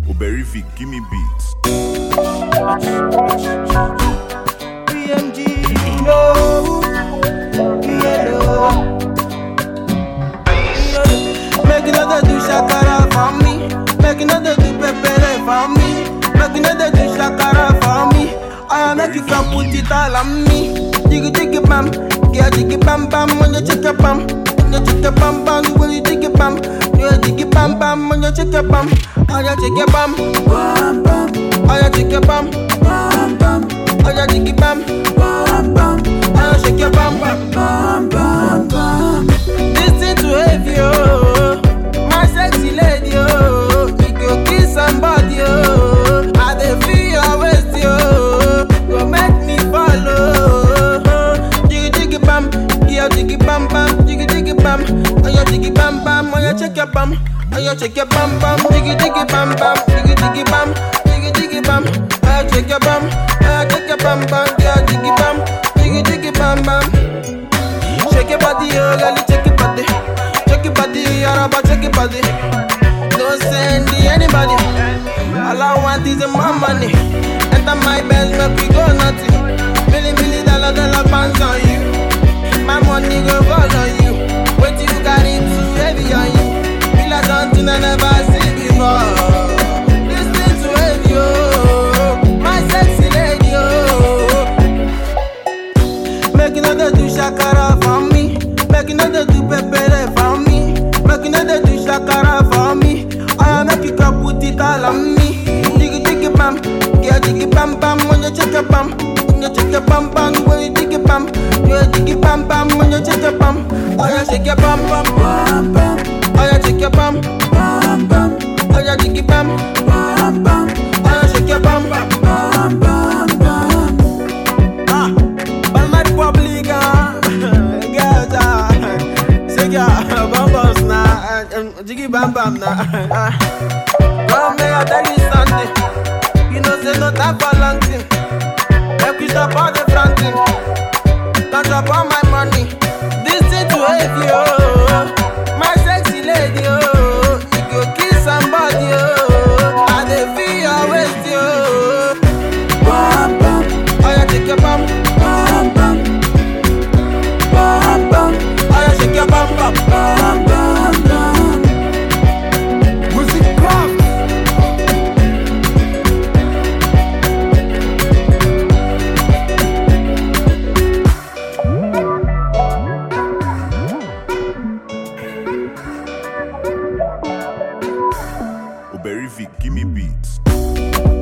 Oberific, give me beats. BMG, no, yellow. Make another do shakara for me. Make another do pepper for me. Make another do shakara for me. I make you come put it all on me. Jiggy jiggy bam, yeah jiggy bam bam when you check your bam. When you check your bam bam, when you jiggy bam, yeah jiggy bam bam when you check your bam. Oh yeah check your bam, bam bam. Oh yeah check your bam, bam bam. Oh yeah jiggy bam, bam bam. Oh yeah shake your bam, bam bam bam bam. Listen to heavy oh, my sexy lady oh. You go kiss somebody oh. I dey feel your waist oh. Go make me follow. Jiggy jiggy bam, yeah jiggy bam bam, jiggy jiggy bam. Oh yeah jiggy bam bam, oh yeah check your bam. Oh yeah check your bam bam, jiggy jiggy bam bam, jiggy jiggy bam, jiggy jiggy bam. Oh yeah check your bam, oh yeah check your bam bam, yeah jiggy bam, jiggy jiggy bam bam. Shake your body, oh girl, shake your body. Shake your body, Araba, shake your body. Don't send the anybody. All I want is my money. Enter my best, make we go naughty. Million, million dollar, dollar pounds on you. My money go fall on you. Wait till you got it too heavy on you. Feel like something I never seen before. Listen to heavy, oh. My sexy lady, oh. Make another do shakara for me. Make another do pepper for me. Make another do shakara for me. I make you come put it all on me. Jiggy jiggy bam, yeah jiggy bam bam when you check your bam. When you check your bam bam, when you jiggy bam, yeah jiggy bam bam when you check your bam. Oh yeah shake your bam bam bam bam. Oh yeah shake your bam bam bam. Oh yeah jiggy bam bam bam. Oh yeah shake your bam bam bam bam bam. Ah, but my public, ah, girls, ah, say, girl, bambas, nah, um, jiggy bam bam, nah, ah. Come, may I tell you something? You know, say no time for long thing. Make we stop all the fronting. Can't drop all my money. This thing to hate you, oh. My sexy lady, oh. You go kiss somebody, oh. I dey feel your waist, oh. Bam bam, oh yeah, take your bam, bam bam, bam bam, oh yeah, shake your bam bam, bam bam bam. Music craft. Oberific, give me beats.